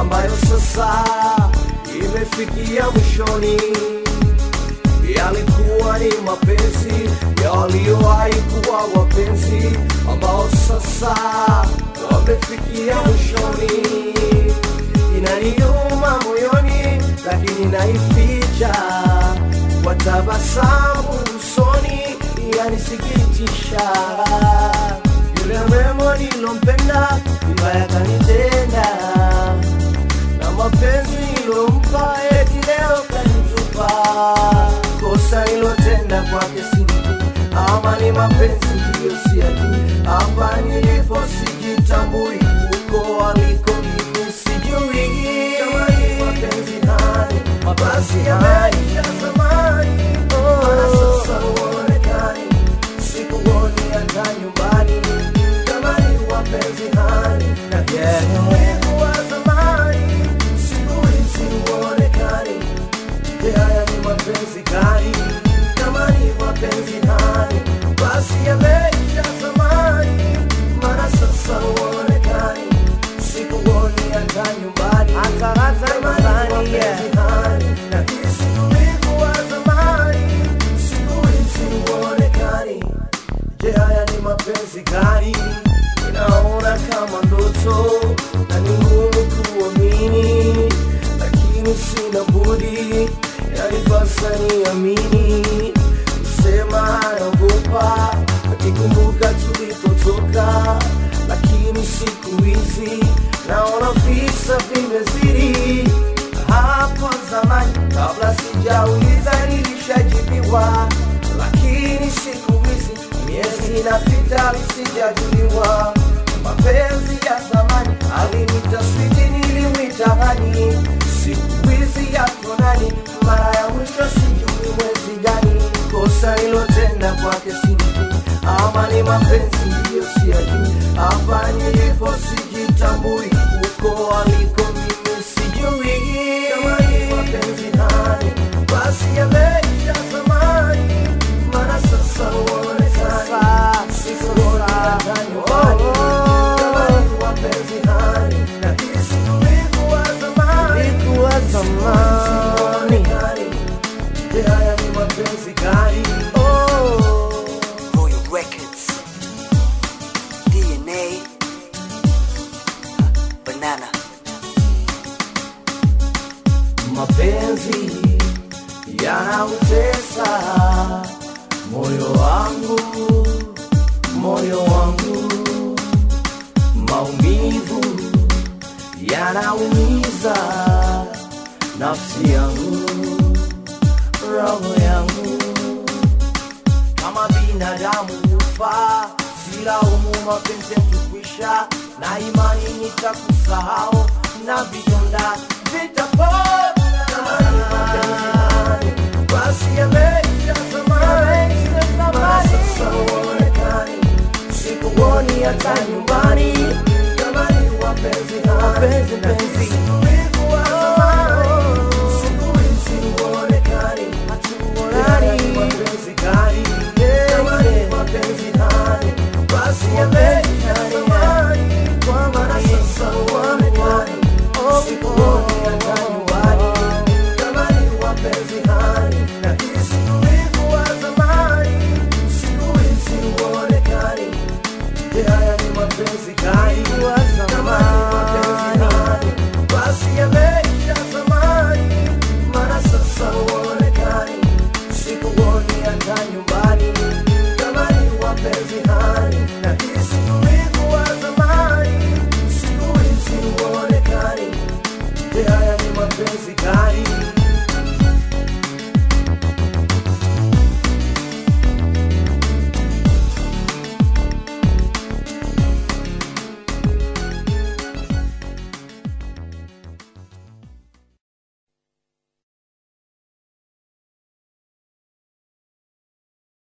ambayo sasa imefikia mwishoni. Yalikuwa ni mapenzi ya waliowahi kuwa wapenzi ambao sasa wamefikia mwishoni. Inaniuma moyoni, lakini naificha kwa tabasamu usoni, yanisikitisha. Yule mrembo nilompenda vibaya kanitenda, na mapenzi nilompa eti leo kanitupa. Kosa nilotenda kwake sijui, ama ni mapenzi ndiyo siyajui. Hapa nilipo sijitambui, huko aliko mimi sijui. Kama ni mapenzi nani, mabasi yameisha zamani, maana sasa huonekani, sikuoni hata nyumbani. Kama ni mapenzi nani, na kesi wivu wa zamani, siku hizi huonekani. Je, haya ni mapenzi gani? Kama ni mapenzi nani, basi yameisha zamani, maana sasa huonekani, sikuoni hata nyumbani. Kama ni mapenzi nani, na hisi wivu wa zamani, siku hizi huonekani. Je, haya ni mapenzi gani? Naona kama ndoto na ni ngumu kuamini, lakini sina budi, yanipasa niamini. Kusema naogopa nikikumbuka tulipotoka, lakini siku hizi naona visa vimezidi. Hapo zamani kabla sijauliza nilishajibiwa, lakini siku hizi miezi inapita lisijajuliwa. Mapenzi ya zamani alinita switi, nilimwita hani, siku hizi yako nani? Mara ya mwisho sijui mwezi gani. Kosa nilotenda kwake sijui, ama ni mapenzi ndiyo siyajui. Hapa nilipo sijitambui, huko aliko mimi sijui. Kama ni mapenzi nani, basi yameisha zamani, maana sasa huonekani, sikuoni hata nyumbani. Kama ni mapenzi nani, na hisi wivu wa zamani, siku hizi huonekani. Je, haya ni mapenzi gani? Oh. Royal Records, DNA, Banana. mapenzi yanautesa moyo wangu, moyo wangu, maumivu yanaumiza nafsi yangu, roho yangu, kama binadamu hufa, silaumu mapenzi yatukwisha, na imani nitakusahau na vidonda vitapona. Kama ni mapenzi nani, basi yameisha zamani, maana sasa huonekani, sikuoni hata nyumbani. Kama ni mapenzi nani,